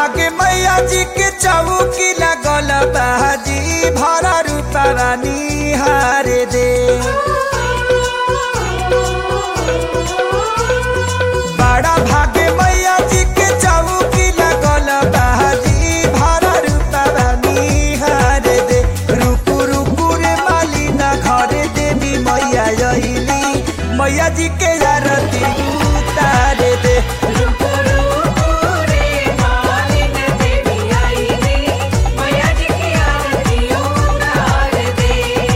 भागे मैया जी के चौकी लगल बाजी भरा रूपवानी हारे दे बड़ा भागे मैया जी के चौकी लगल बाजी भरा रूपवानी हारे दे रुकु रुकु रे माली ना घरे देवी मैया अइली मैया जी के आरती उतारे दे रुको रुको रे मालिन देवी आईली मैया जी की आरती उतार दे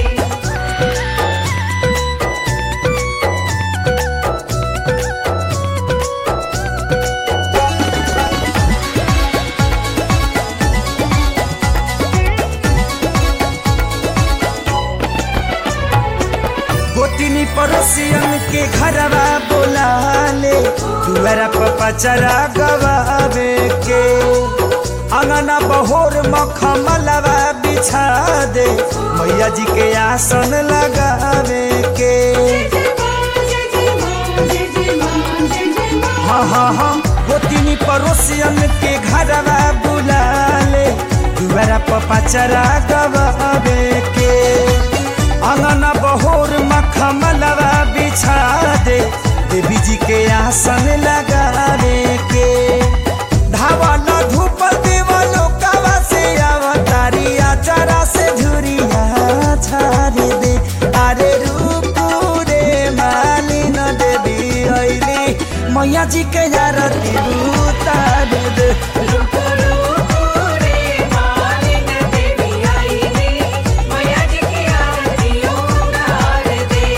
गोतिनी पड़ोसियन के घरवा बोला ले दुआरा पर पचरा गवावे के अंगना बहोर मखमलवा बिछा दे मैया जी के आसन लगावे के हाँ हाँ हाँ गोतिनी पड़ोसियन के घरवा बुला ले दुआरा पर पचरा गवावे के अंगना बहोर मखमलवा बिछा दे देवी जी के आसन लगावे के धावल धूप देवलो कावा से अवतारिया जरा से झुरिया छारे दे अरे रूप रे मालिन देवी अइली मैया जी के आरती उतार दे रुको रुको रे मालिन देवी आईली मैया जी की आरती उतार दे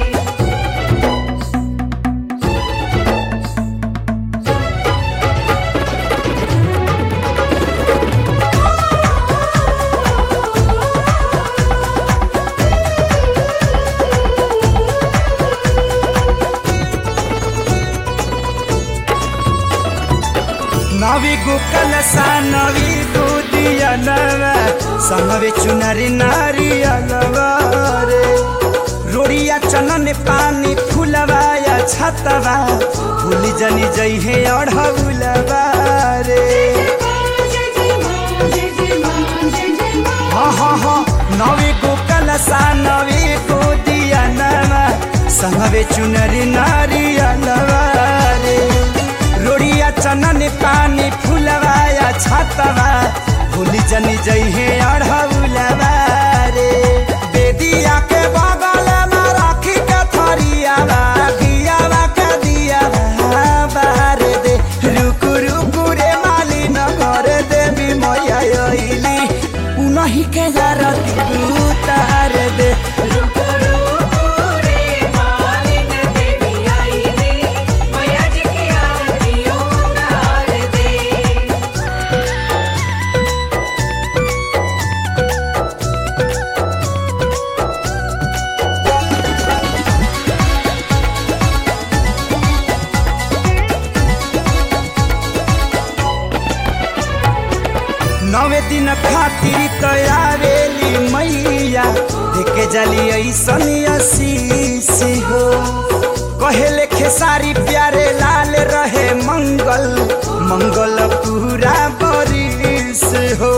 नवी गुकल सा नवी दूधिया नवा संगवे चुनरी नारी अलवारे रोड़िया चनन पानी फुलवाया छतवा भूली जनी जई है अढ़ौलवा रे हाँ हाँ हाँ नवी गुकल सा नवी दूधिया नवा संगवे चुनरी नारी अलवारे रोड़िया चनन पानी फुलवाया छतवा भूली जनी जई है अढ़ौलवा रे बेदिया के बगल में राखी के थरिया दियावा के दिया बार दे रुकु रुकु रे माली न घर देवी मैया अइली उनही के आरती उतार दे रुको रुको रे मालिन देवी आईली मैया जी की आरती उतार दे नवे दिन खातिर तयारेली मैया देखे जली ऐसन आशीष हो कहेले खेसारी प्यारे लाल रहे मंगल मंगल पूरा बरिस हो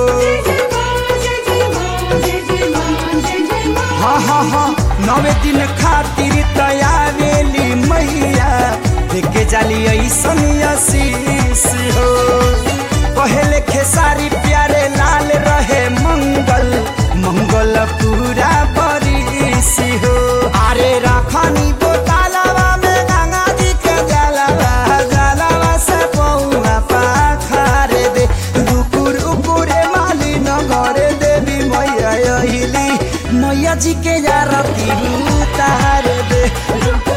हाँ हाँ हाँ नवे दिन खातिर तयारेली मैया देखे जाली ऐसन आशीष हो पहले खेसारी प्यारे लाल रहे मंगल मंगल पूरा बरिस हो अरे राखनी बोतलवा में गंगा जी के जलवा जलवा से पौआ पाखारे दे रुकु रुकु रे माली न घरे देवी मैया अहिली मैया जी के आरती उतार दे रुको